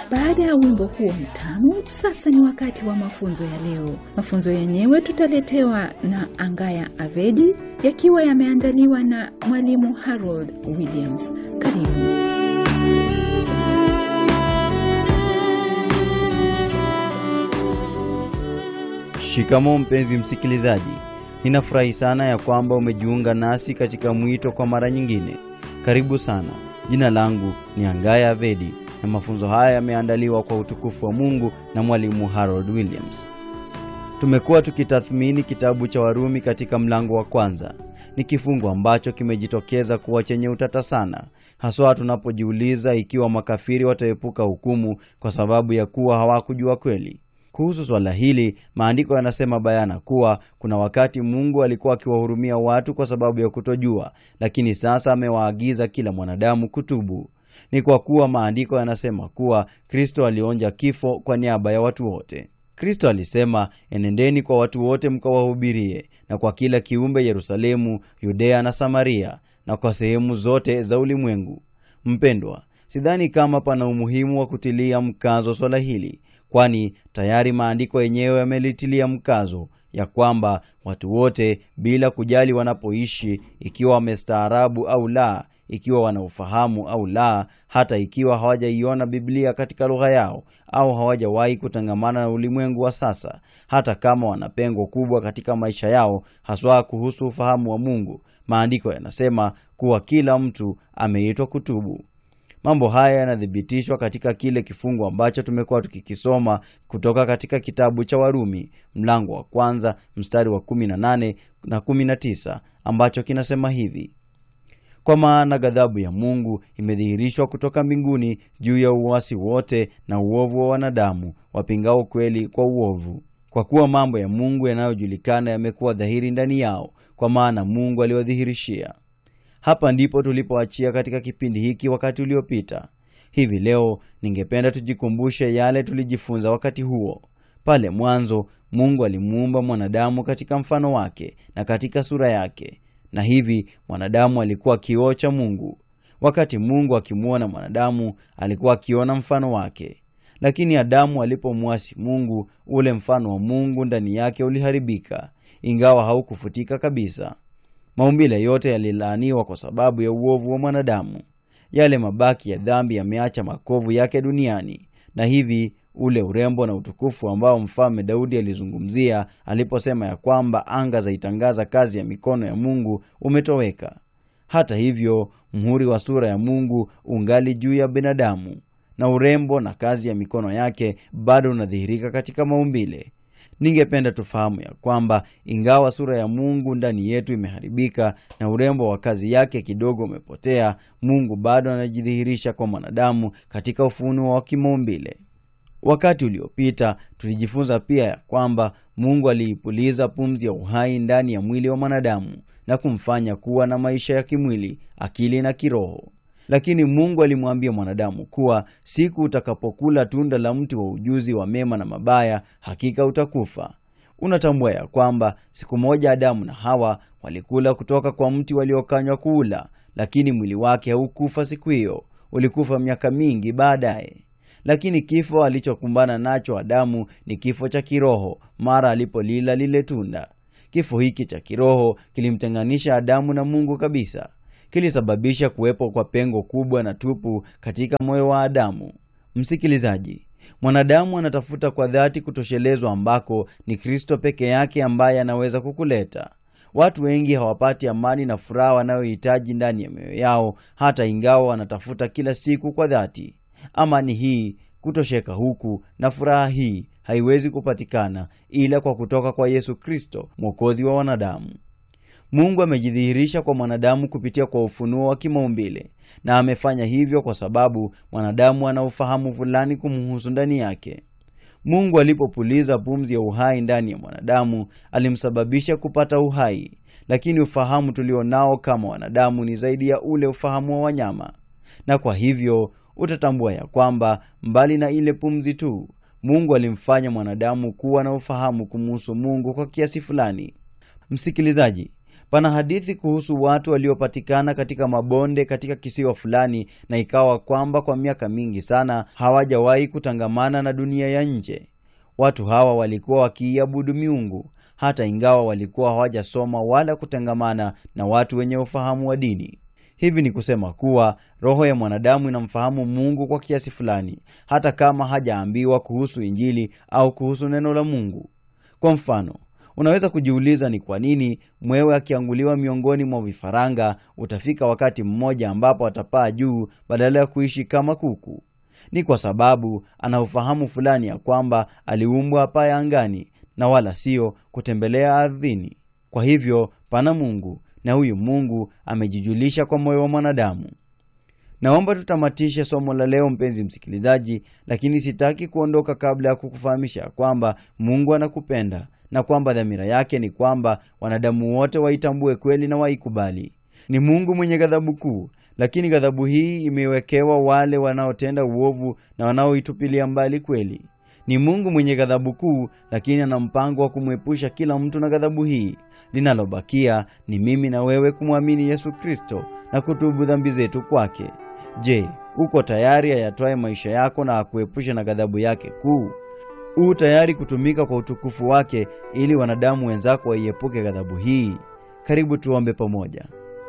Baada ya wimbo huo mtamu, sasa ni wakati wa mafunzo ya leo. Mafunzo yenyewe tutaletewa na Angaya Avedi, yakiwa yameandaliwa na mwalimu Harold Williams. Karibu. Shikamo mpenzi msikilizaji, ninafurahi sana ya kwamba umejiunga nasi katika mwito kwa mara nyingine. Karibu sana. Jina langu ni Angaya Avedi na mafunzo haya yameandaliwa kwa utukufu wa Mungu na mwalimu Harold Williams. Tumekuwa tukitathmini kitabu cha Warumi katika mlango wa kwanza. Ni kifungu ambacho kimejitokeza kuwa chenye utata sana, haswa tunapojiuliza ikiwa makafiri wataepuka hukumu kwa sababu ya kuwa hawakujua kweli. Kuhusu swala hili, maandiko yanasema bayana kuwa kuna wakati Mungu alikuwa akiwahurumia watu kwa sababu ya kutojua, lakini sasa amewaagiza kila mwanadamu kutubu. Ni kwa kuwa maandiko yanasema kuwa Kristo alionja kifo kwa niaba ya watu wote. Kristo alisema, enendeni kwa watu wote mkawahubirie, na kwa kila kiumbe Yerusalemu, Yudea na Samaria, na kwa sehemu zote za ulimwengu. Mpendwa, sidhani kama pana umuhimu wa kutilia mkazo swala hili kwani tayari maandiko yenyewe yamelitilia mkazo ya kwamba watu wote bila kujali wanapoishi, ikiwa wamestaarabu au la, ikiwa wana ufahamu au la, hata ikiwa hawajaiona Biblia katika lugha yao au hawajawahi kutangamana na ulimwengu wa sasa, hata kama wana pengo kubwa katika maisha yao, haswa kuhusu ufahamu wa Mungu, maandiko yanasema kuwa kila mtu ameitwa kutubu. Mambo haya yanathibitishwa katika kile kifungu ambacho tumekuwa tukikisoma kutoka katika kitabu cha Warumi mlango wa kwanza mstari wa 18 na 19 ambacho kinasema hivi: kwa maana ghadhabu ya Mungu imedhihirishwa kutoka mbinguni juu ya uasi wote na uovu wa wanadamu wapingao kweli kwa uovu, kwa kuwa mambo ya Mungu yanayojulikana yamekuwa dhahiri ndani yao, kwa maana Mungu aliwadhihirishia. Hapa ndipo tulipoachia katika kipindi hiki wakati uliopita. Hivi leo ningependa tujikumbushe yale tulijifunza wakati huo. Pale mwanzo Mungu alimuumba mwanadamu katika mfano wake na katika sura yake, na hivi mwanadamu alikuwa kioo cha Mungu. Wakati Mungu akimwona mwanadamu, alikuwa akiona mfano wake. Lakini Adamu alipomwasi Mungu, ule mfano wa Mungu ndani yake uliharibika, ingawa haukufutika kabisa. Maumbile yote yalilaaniwa kwa sababu ya uovu wa mwanadamu. Yale mabaki ya dhambi yameacha makovu yake duniani, na hivi ule urembo na utukufu ambao mfalme Daudi alizungumzia aliposema ya kwamba anga zaitangaza kazi ya mikono ya Mungu umetoweka. Hata hivyo, mhuri wa sura ya Mungu ungali juu ya binadamu, na urembo na kazi ya mikono yake bado unadhihirika katika maumbile. Ningependa tufahamu ya kwamba ingawa sura ya Mungu ndani yetu imeharibika na urembo wa kazi yake kidogo umepotea, Mungu bado anajidhihirisha kwa mwanadamu katika ufunuo wa kimaumbile. Wakati uliopita tulijifunza pia ya kwamba Mungu aliipuliza pumzi ya uhai ndani ya mwili wa mwanadamu na kumfanya kuwa na maisha ya kimwili, akili na kiroho. Lakini Mungu alimwambia mwanadamu kuwa siku utakapokula tunda la mti wa ujuzi wa mema na mabaya, hakika utakufa. Unatambua ya kwamba siku moja Adamu na Hawa walikula kutoka kwa mti waliokanywa kuula, lakini mwili wake haukufa siku hiyo, ulikufa miaka mingi baadaye. Lakini kifo alichokumbana nacho Adamu ni kifo cha kiroho mara alipolila lile tunda. Kifo hiki cha kiroho kilimtenganisha Adamu na Mungu kabisa kilisababisha kuwepo kwa pengo kubwa na tupu katika moyo wa Adamu. Msikilizaji, mwanadamu anatafuta kwa dhati kutoshelezwa ambako ni Kristo peke yake ambaye anaweza kukuleta. Watu wengi hawapati amani na furaha wanayohitaji ndani ya mioyo yao, hata ingawa wanatafuta kila siku kwa dhati. Amani hii, kutosheka huku na furaha hii haiwezi kupatikana ila kwa kutoka kwa Yesu Kristo, mwokozi wa wanadamu. Mungu amejidhihirisha kwa mwanadamu kupitia kwa ufunuo wa kimaumbile, na amefanya hivyo kwa sababu mwanadamu ana ufahamu fulani kumhusu ndani yake. Mungu alipopuliza pumzi ya uhai ndani ya mwanadamu, alimsababisha kupata uhai, lakini ufahamu tulio nao kama wanadamu ni zaidi ya ule ufahamu wa wanyama, na kwa hivyo utatambua ya kwamba mbali na ile pumzi tu, Mungu alimfanya mwanadamu kuwa na ufahamu kumhusu Mungu kwa kiasi fulani. Msikilizaji, Pana hadithi kuhusu watu waliopatikana katika mabonde katika kisiwa fulani, na ikawa kwamba kwa miaka mingi sana hawajawahi kutangamana na dunia ya nje. Watu hawa walikuwa wakiiabudu miungu hata ingawa walikuwa hawajasoma wala kutangamana na watu wenye ufahamu wa dini. Hivi ni kusema kuwa roho ya mwanadamu inamfahamu Mungu kwa kiasi fulani, hata kama hajaambiwa kuhusu Injili au kuhusu neno la Mungu. Kwa mfano, unaweza kujiuliza ni kwa nini mwewe akianguliwa miongoni mwa vifaranga utafika wakati mmoja ambapo atapaa juu badala ya kuishi kama kuku. Ni kwa sababu ana ufahamu fulani ya kwamba aliumbwa apaye angani na wala sio kutembelea ardhini. Kwa hivyo pana Mungu na huyu Mungu amejijulisha kwa moyo wa mwanadamu. Naomba tutamatishe somo la leo, mpenzi msikilizaji, lakini sitaki kuondoka kabla ya kukufahamisha kwamba Mungu anakupenda na kwamba dhamira yake ni kwamba wanadamu wote waitambue kweli na waikubali. Ni Mungu mwenye ghadhabu kuu, lakini ghadhabu hii imewekewa wale wanaotenda uovu na wanaoitupilia mbali kweli. Ni Mungu mwenye ghadhabu kuu, lakini ana mpango wa kumwepusha kila mtu na ghadhabu hii. Linalobakia ni mimi na wewe kumwamini Yesu Kristo na kutubu dhambi zetu kwake. Je, uko tayari ayatwaye maisha yako na akuepushe na ghadhabu yake kuu? U tayari kutumika kwa utukufu wake ili wanadamu wenzako waiepuke ghadhabu hii? Karibu tuombe pamoja.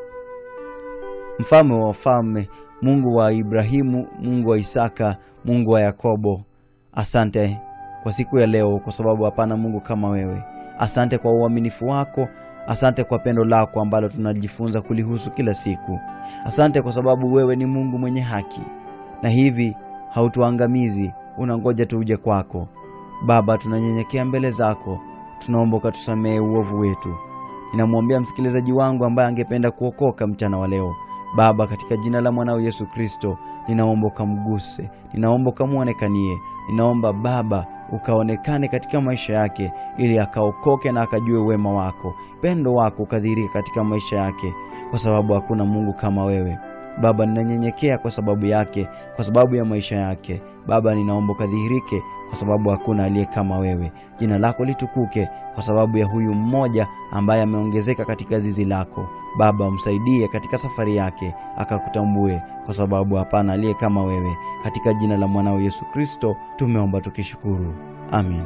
Mfalme wa wafalme, Mungu wa Ibrahimu, Mungu wa Isaka, Mungu wa Yakobo, asante kwa siku ya leo, kwa sababu hapana Mungu kama wewe. Asante kwa uaminifu wako, asante kwa pendo lako ambalo tunajifunza kulihusu kila siku. Asante kwa sababu wewe ni Mungu mwenye haki, na hivi hautuangamizi, unangoja tuje kwako. Baba, tunanyenyekea mbele zako, tunaomba ukatusamehe uovu wetu. Ninamwombea msikilizaji wangu ambaye angependa kuokoka mchana wa leo. Baba, katika jina la mwanao Yesu Kristo, ninaomba ukamguse, ninaomba ukamwonekanie, ninaomba Baba ukaonekane katika maisha yake, ili akaokoke na akajue wema wako, pendo wako ukadhihirika katika maisha yake, kwa sababu hakuna Mungu kama wewe. Baba, ninanyenyekea kwa sababu yake, kwa sababu ya maisha yake. Baba, ninaomba ukadhihirike, kwa sababu hakuna aliye kama wewe. Jina lako litukuke kwa sababu ya huyu mmoja ambaye ameongezeka katika zizi lako. Baba, msaidie katika safari yake, akakutambue, kwa sababu hapana aliye kama wewe. Katika jina la mwanao Yesu Kristo tumeomba tukishukuru, amin.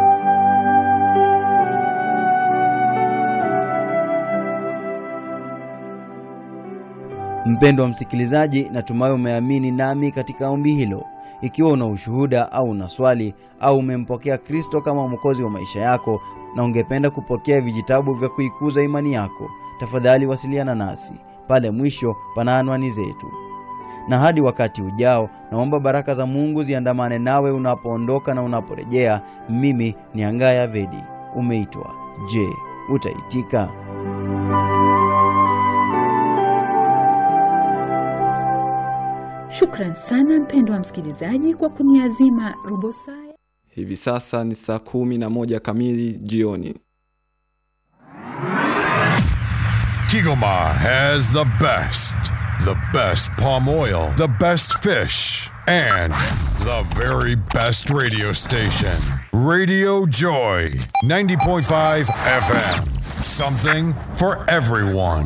Mpendwa msikilizaji, natumai umeamini nami katika ombi hilo. Ikiwa una ushuhuda au una swali au umempokea Kristo kama mwokozi wa maisha yako na ungependa kupokea vijitabu vya kuikuza imani yako, tafadhali wasiliana nasi. Pale mwisho pana anwani zetu. Na hadi wakati ujao, naomba baraka za Mungu ziandamane nawe unapoondoka na unaporejea. Mimi ni Angaya Vedi. Umeitwa. Je, utaitika? Shukran sana mpendwa msikilizaji kwa kuniazima robo saa. Hivi sasa ni saa kumi na moja kamili jioni. Kigoma has the best, the best palm oil, the best fish, and the very best radio station. Radio Joy, 90.5 FM. Something for everyone.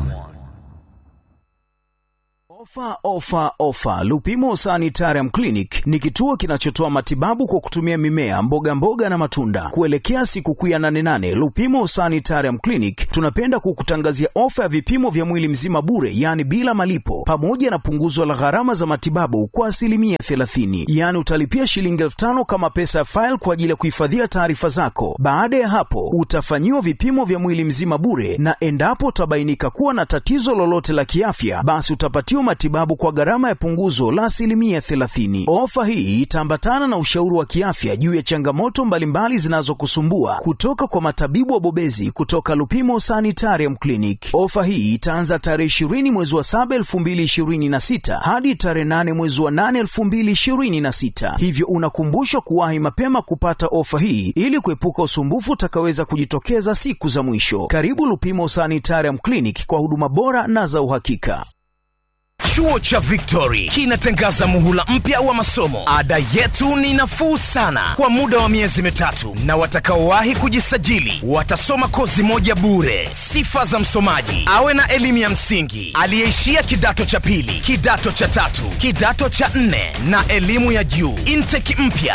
Ofa, ofa, ofa! Lupimo Sanitarium Clinic ni kituo kinachotoa matibabu kwa kutumia mimea, mboga mboga na matunda. Kuelekea sikukuu ya nane nane, Lupimo Sanitarium Clinic tunapenda kukutangazia ofa ya vipimo vya mwili mzima bure, yaani bila malipo, pamoja na punguzo la gharama za matibabu kwa asilimia 30. Yaani utalipia shilingi elfu tano kama pesa ya faili kwa ajili ya kuhifadhia taarifa zako. Baada ya hapo, utafanyiwa vipimo vya mwili mzima bure, na endapo utabainika kuwa na tatizo lolote la kiafya, basi utapatiwa matibabu kwa gharama ya punguzo la asilimia 30. Ofa hii itaambatana na ushauri wa kiafya juu ya changamoto mbalimbali zinazokusumbua kutoka kwa matabibu wabobezi kutoka Lupimo Sanitarium Clinic. Ofa hii itaanza tarehe 20 mwezi wa 7 2026 hadi tarehe 8 mwezi wa 8 2026, hivyo unakumbushwa kuwahi mapema kupata ofa hii ili kuepuka usumbufu utakaweza kujitokeza siku za mwisho. Karibu Lupimo Sanitarium Clinic kwa huduma bora na za uhakika. Chuo cha Victory kinatangaza muhula mpya wa masomo. Ada yetu ni nafuu sana kwa muda wa miezi mitatu, na watakaowahi kujisajili watasoma kozi moja bure. Sifa za msomaji: awe na elimu ya msingi, aliyeishia kidato cha pili, kidato cha tatu, kidato cha nne na elimu ya juu. Intake mpya